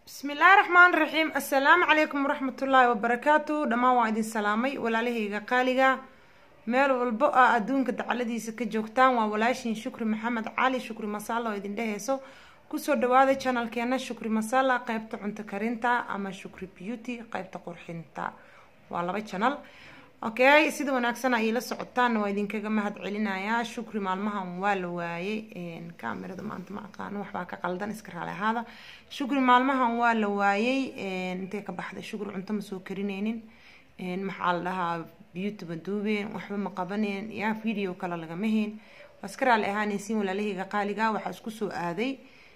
bismillaahi raxmaan raxiim assalaamu calaykum waraxmatullaahi wabarakaatu dhammaan waa idin salaamay walaalahayga qaaliga meel walbo a adduunka dacaladiisa ka joogtaan waa walaashiin shukri maxamed cali shukri masala oo idin dheheyso kusoo dhawaada janalkeena shukri masala qeybta cunto karinta ama shukri beauty qeybta qurxinta waa laba janal okay sida wanaagsan ay la socotaan waa idinkaga mahad celinayaa shukri maalmahan waa la waayay kamerada maanta ma aqaano waxbaa ka qaldan iska raali ahaada shukri maalmahan waa la waayay intay ka baxday shukri cunto ma soo karineynin maxaa la dhahaa beauty ma duubeen waxba ma qabaneen yaa video kale lagama hayn waa iska raali ahaanaysiin walaalahayga qaaliga waxaa isku soo aaday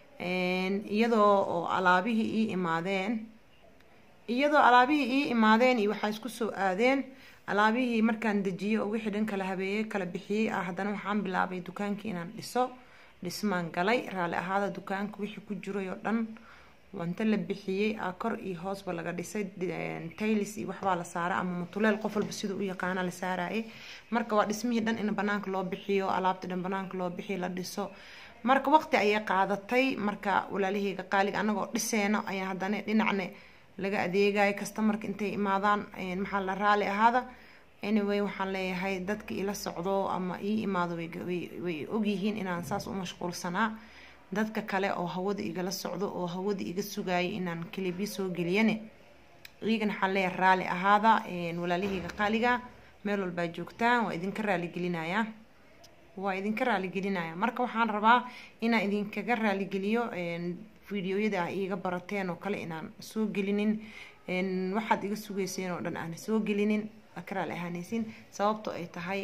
iyadoo oo alaabihii ii imaadeen iyadoo alaabihii ii imaadeen iyo waxaa isku soo aadeen alaabihii markaan dejiyey oo wixii dhan kala habeeyey kala bixiyey ah haddana waxaan bilaabay dukaankii inaan dhiso dhismaan galay raalli ahaada dukaanka wixii ku jiray oo dhan wanta la bixiyey a kor iyo hoosba laga dhisay taylis iyo waxbaa la saaray ama mutuleel qof walba siduu u yaqaana la saarayay marka waa dhismihii dhan in banaanka loo bixiyo alaabta dhan banaanka loo bixiyo la dhiso marka waqti ayay qaadatay marka walaalahayga qaaliga anagoo dhiseeno ayaa haddana dhinacne laga adeegayo customarka intay imaadaan maxaa la raali ahaada anyway waxaan leeyahay dadka ila socdo ama ii imaado way ogyihiin inaan saas u mashquulsanaa dadka kale oo hawada igala socdo oo hawada iga sugayay inaan kilibyo soo geliyane iyagana waxaan leeyahay raali ahaada walaalahayga qaaliga meel walbaa joogtaan waa idinka raaligelinayaa waa idinka raaligelinaya marka waxaan rabaa inaan idinkaga raaligeliyo videoyada a iiga barateen oo kale inaan soo gelinin waxaad iga sugeyseen oo dhan aan soo gelinin waa ka raali ahaanaysiin sababto ay tahay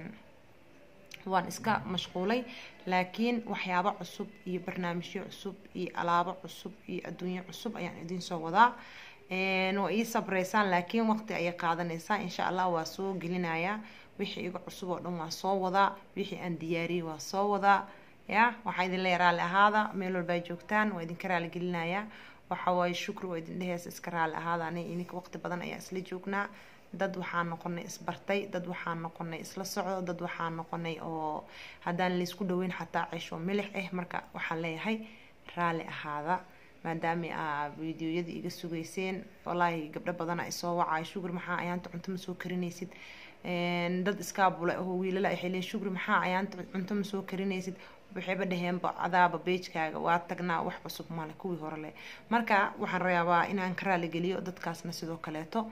waan iska mashquulay laakiin waxyaabo cusub iyo barnaamijyo cusub iyo alaabo cusub iyo adduunyo cusub ayaan idiin soo wadaa waa ii sabreysaan laakiin waqti ayay qaadanaysaa insha allah waa soo gelinayaa wixii iga cusub oo dhan waa soo wadaa wixii aan diyaariyey waa soo wadaa ya waxaa idin leeya raali ahaada meel walbaa joogtaan waa idinka raali gelinayaa waxa waaye shukri waa idin dheheysa iska raali ahaada ani ininka waqti badan ayaa isla joognaa dad waxaan noqonay isbartay dad waxaan noqonay isla socdo dad waxaan noqonay oo haddaan laysku dhaweyn xataa ceesho milix ah marka waxaan leeyahay raali ahaada maadaama aa videoyada iga sugeyseen wallaahi gabdho badana isoo wacayo shukri maxaa ayaanta cunto ma soo karinaysid dad iskaabula oo wiilala ay xeleen shukri maxaa ayaanta cunto ma soo karinaysid waxayba dhaheenba adaaba beejkaaga waa tagnaa wax cusub male kuwii hore leh marka waxaan rayaabaa inaan ka raaligeliyo dadkaasna sidoo kaleeto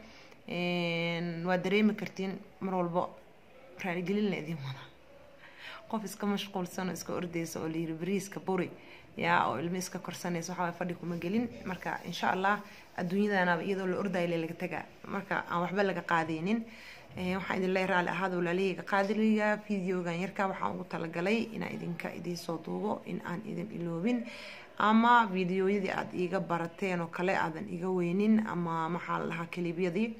waa dareemi kartiin mar walbo raaligelin la idin wada qof iska mashquulsan oo iska ordeysa oo layiri bariiska buri yaa oo ilmo iska korsanaysa waxaa fadhi kuma gelin marka insha allah adduunyadanaba iyadoo la ordayo laga tagaa marka aan waxba laga qaadeynin waxaan idin leeyahay raali ahaada walaalahayga qaadiliga videogan yarka waxaan ugu talagalay inaan idinka idinsoo duubo in aan idin iloobin ama videoyadii aada iiga barateen oo kale aadan iga weynin ama maxaa la dhahaa kalibyadii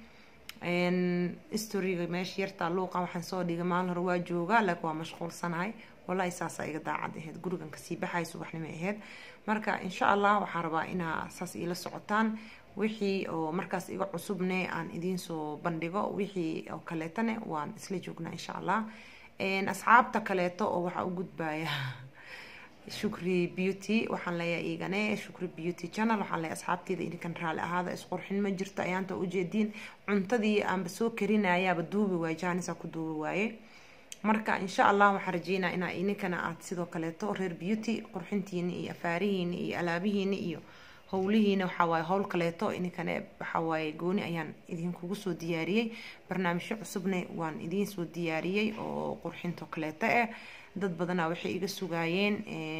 storyga meesha yartaa luuqa waxaan soo dhigay maalin hore waa joogaa laakiin waa mashquulsanahay wallahi saasaa iga daacad ahayd gurigan kasii baxay subaxnimo ahayd marka insha allah waxaan rabaa inaa saas iila socotaan wixii oo markaas iga cusubne aan idiinsoo bandhigo wixii oo kaleetane waan isla joognaa insha allah asxaabta kaleeto oo waxaa u gudbaya shukri beauty waxaan leeyahay iigane shukri beauty channel waxaan leeyahay asxaabteeda idinkan raali ahaada isqurxin ma jirto ayaanta ujeediin cuntadii aanba soo karinayaaba duubi waaye jaanisa ku duubi waaye marka insha allah waxaan rajeynaa inaa idinkana aad sidoo kaleeto reer beauty qurxintiini iyo afaarihiini iyo alaabihiini iyo howlihiina waxawaaye howl kaleeto ininkane waxawaaye gooni ayaan idinkugu soo diyaariyey barnaamijyo cusubna waan idiin soo diyaariyey oo qurxinto kaleeto ah dad badanaa waxay iga sugaayeen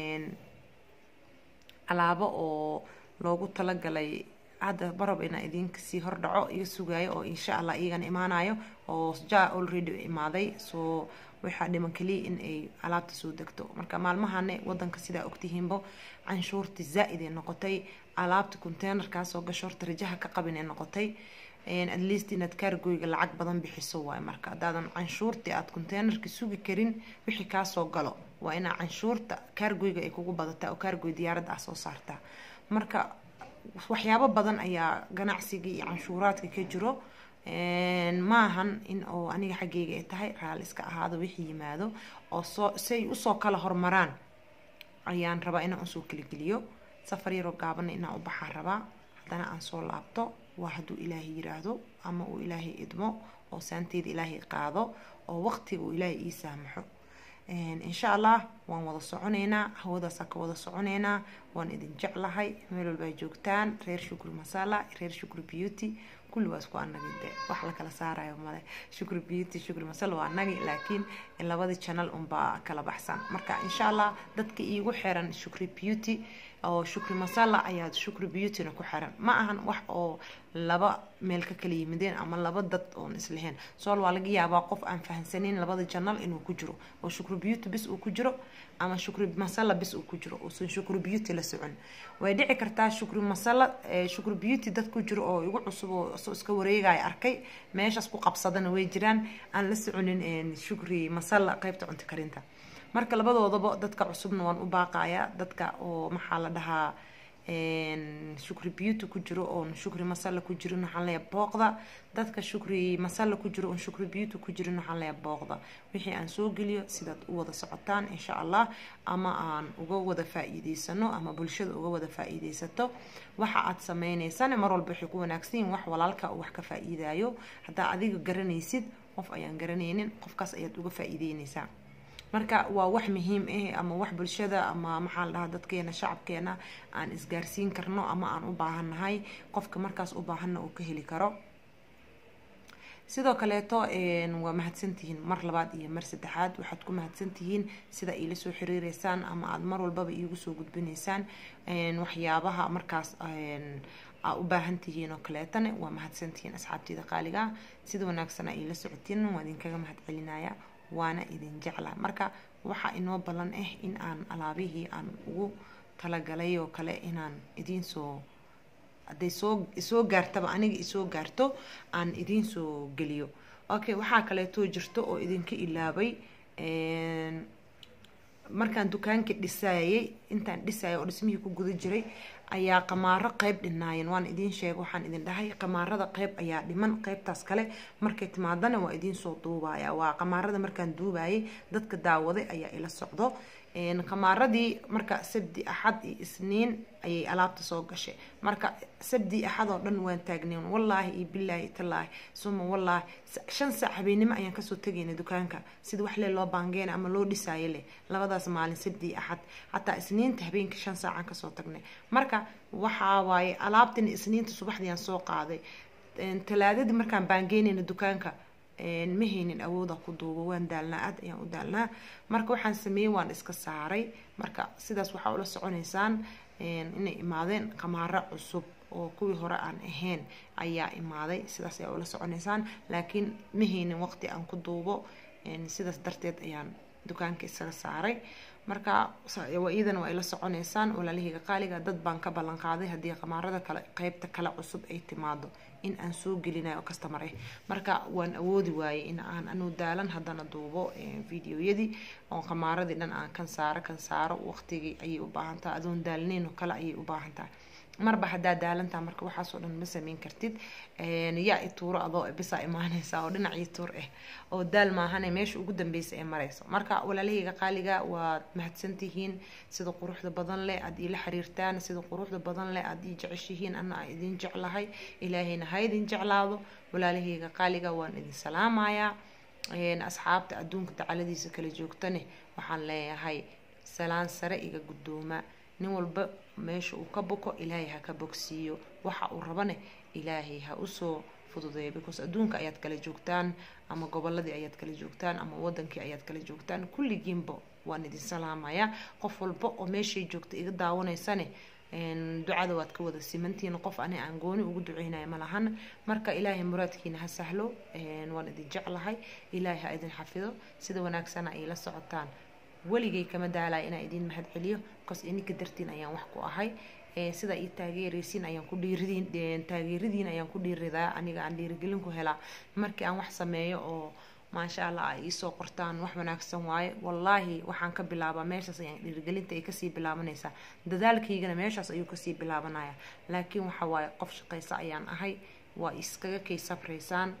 alaabo oo loogu talagalay hadda barab inaa idinkasii hordhaco iga sugaayo oo insha allah iyagana imaanayo oo ja already imaaday soo waxaa dhiman kaliya in ay alaabta soo degto marka maalmahane wadanka sidaa ogtihiinbo canshuurta zaa-id ee noqotay alaabta containerkaasoo gasho horta rajaha ka qabin ee noqotay at least inaad kaargoyga lacag badan bixiso waay marka haddaadan canshuurtii aada containerka sugi karin wixii kaasoo galo waa inaa canshuurta kaargoyga ay kugu badataa oo kaargoy diyaaradda ah soo saartaa marka waxyaabo badan ayaa ganacsiga iyo canshuuraadka ka jiro maahan in oo aniga xaggeyga ay tahay raali iska ahaado wixii yimaado oo soo say usoo kala hormaraan ayaan rabaa inaan usoo kalageliyo safar yaroo gaabana inaan u baxaa rabaa haddana aan soo laabto waa hadduu ilaahay yiraahdo ama uu ilaahay idmo oo saanteeda ilaahay qaado oo waqtiga uu ilaahay ii saamaxo insha allah waan wada soconeynaa hawadaasa ka wada soconeynaa waan idin jeclahay meel walba ay joogtaan reer shukri masala reer shukri beauty kulli waa isku anagi de wax la kala saarayo male shukri beauty shukri masala waa anagi laakiin labada channel unbaa kala baxsan marka insha allah dadka iigu xiran shukri beauty oo shukri masala ayaa shukri beautyna ku xiran ma ahan wax oo laba meel ka kala yimideen ama laba dad oon islahayn sool waa laga yaabaa qof aan fahansaneyn labada janal inuu ku jiro oo shukri beauty bis uu ku jiro ama shukri masala bis uu ku jiro uusan shukri beauty la socon way dhici kartaa shukri masala shukri beauty dad ku jiro oo igu cusub oo soo iska wareegaya arkay meeshaas ku qabsadana way jiraan aan la soconin shukri masala qaybta cunto karinta marka labadoodaba dadka cusubna waan u baaqayaa dadka oo maxaa la dhahaa shukri beauty ku jiro oon shukri masala ku jirin waxaan leeya booqda dadka shukri masala ku jiro oon shukri beauty ku jirin waxaan leeya booqda wixii aan soo geliyo sidaad u wada socotaan insha allah ama aan uga wada faa-iideysano ama bulshada uga wada faa-iideysato waxa aad sameyneysana mar walba waxay ku wanaagsan yihin wax walaalka wax ka faa-iidayo haddaa adiga garanaysid qof ayaan garanaynin qofkaas ayaad uga faa-iideyneysaa marka waa wax muhiim ah ama wax bulshada ama maxaa la dhahaa dadkeena shacabkeena aan isgaarsiin karno ama aan u baahannahay qofka markaas u baahanna uu ka heli karo sidoo kaleeto waa mahadsantihiin mar labaad iyo mar saddexaad waxaad ku mahadsantihiin sida iila soo xiriireysaan ama aada mar walbaba iigu soo gudbineysaan waxyaabaha markaas aa u baahan tihiin oo kaleetana waa mahadsantihiin asxaabteyda qaaliga sida wanaagsana iila socotiin waa idinkaga mahad celinaya waana idin jecla marka waxaa inoo ballan ah in aan alaabihii aan ugu talagalay oo kale inaan idiin soo hadday soo isoo gaartaba aniga isoo gaarto aan idiin soo geliyo okay waxaa kaleetoo jirto oo idinka ilaabay markaan dukaanka dhisayay intaan dhisayay oo dhismihii ku guda jiray ayaa qamaaro qeyb dhinaayeen waan idiin sheega waxaan idin dhahay qamaarada qeyb ayaa dhiman qeybtaas kale markay timaadana waa idiin soo duubaya waa qamaarada markaan duubayay dadka daawaday ayaa ila socdo qamaaradii marka sabdi axad iyo isniin ayay alaabta soo gashay marka sabdi axad oo dhan waan taagneen wallaahi iyo bilaahi tallaahi suma wallaahi shan saac habeenimo ayaan kasoo tegayna dukaanka sida wax lee loo baangeyna ama loo dhisaayo leh labadaas maalin sabdi axad xataa isniinta habeenka shan saacaan kasoo tagnay marka waxaa waaye alaabtina isniinta subaxdiiyaan soo qaaday talaadadii markaan baangeynayna dukaanka ma haynin awooda ku duubo waan daalnaa aad ayaan u daalnaa marka waxaan sameeyey waan iska saaray marka sidaas waxaa ula soconeysaan inay imaadeen qamaaro cusub oo kuwii hore aan ahayn ayaa imaaday sidaas ayaa ula soconeysaan laakiin ma haynin waqti aan ku duubo sidaas darteed ayaan dukaanka isaga saaray marka iyadana waa ila soconeysaan walaalahayga qaaliga dad baan ka ballan qaaday haddii qamaarada kale qeybta kale cusub ay timaado in aan soo gelinayo customer ah marka waan awoodi waayey in aan anu daalan haddana duubo videoyadii oo qamaaradii dhan aan kan saaro kan saaro waqtigii ayay u baahan tahay adoon daalnayn oo kale ayay u baahan tahay marba haddaa daalantaa marka waxaasoo dhan ma sameyn kartid yaa i tuuro adoo bisaa imaaneysa oo dhinac ii tuur ah oo daal maahane meesha ugu dambeysa ee mareyso marka walaalahayga qaaliga waad mahadsantihiin sida quruxda badan leh aada iila xiriirtaan sida quruxda badan leh aada ii jeceshihiin ana a idin jeclahay ilaahayna ha idin jeclaado walaalahayga qaaliga waan idin salaamayaa asxaabta adduunka dacaladiisa kala joogtane waxaan leeyahay salaan sare iga guddooma nin walba meesha uu ka boko ilaahay ha ka bogsiiyo waxa uu rabane ilaahay ha usoo fududeeyo because adduunka ayaad kala joogtaan ama goboladii ayaad kala joogtaan ama wadankii ayaad kala joogtaan kulligiinba waan idin salaamayaa qof walba oo meeshay joogta iga daawanaysane ducada waad ka wada simantihiin qof ani aan gooni ugu duceynaya ma lahan marka ilaahay muraadkiina ha sahlo waan idin jeclahay ilaahay ha idin xafido sida wanaagsana ay la socotaan weligay kama daalaya inaan idiin mahad celiyo bcause ininka dartiin ayaan wax ku ahay sida ii taageeraysiin ayaan ku dhiiridiin taageeradiin ayaan ku dhiiridaa aniga aan dhiirigelin ku helaa markii aan wax sameeyo oo maasha allah ay iisoo qortaan wax wanaagsan waaye wallaahi waxaan ka bilaabaa meeshaas ayaan dhiirigelinta ay kasii bilaabanaysaa dadaalkaygana meeshaas ayuu kasii bilaabanaya laakiin waxa waaye qof shaqaysa ayaan ahay waa iskaga kay sabraysaan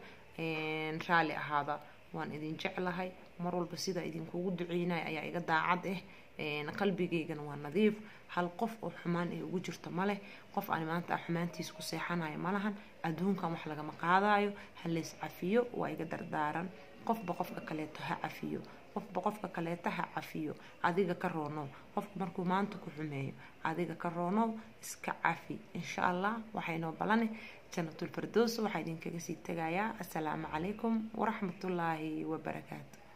raalli ahaada waan idin jeclahay mar walba sidaa idinkugu duceynaya ayaa iga daacad ah qalbigeygana waa nadiif hal qof oo xumaan ay ugu jirto ma leh qof aan maanta xumaantiisa ku seexanayo ma lahan adduunkan wax lagama qaadayo ha lays cafiyo waa iga dardaaran qofba qofka kaleeto ha cafiyo qofba qofka kaleeta ha cafiyo adiga ka roonow qofka markuu maanta ku xumeeyo adiga ka roonow iska cafi insha allah waxaynoo balane janatulfardoos waxaa idinkaga sii tegayaa assalaamu calaykum waraxmatullaahi wabarakaatu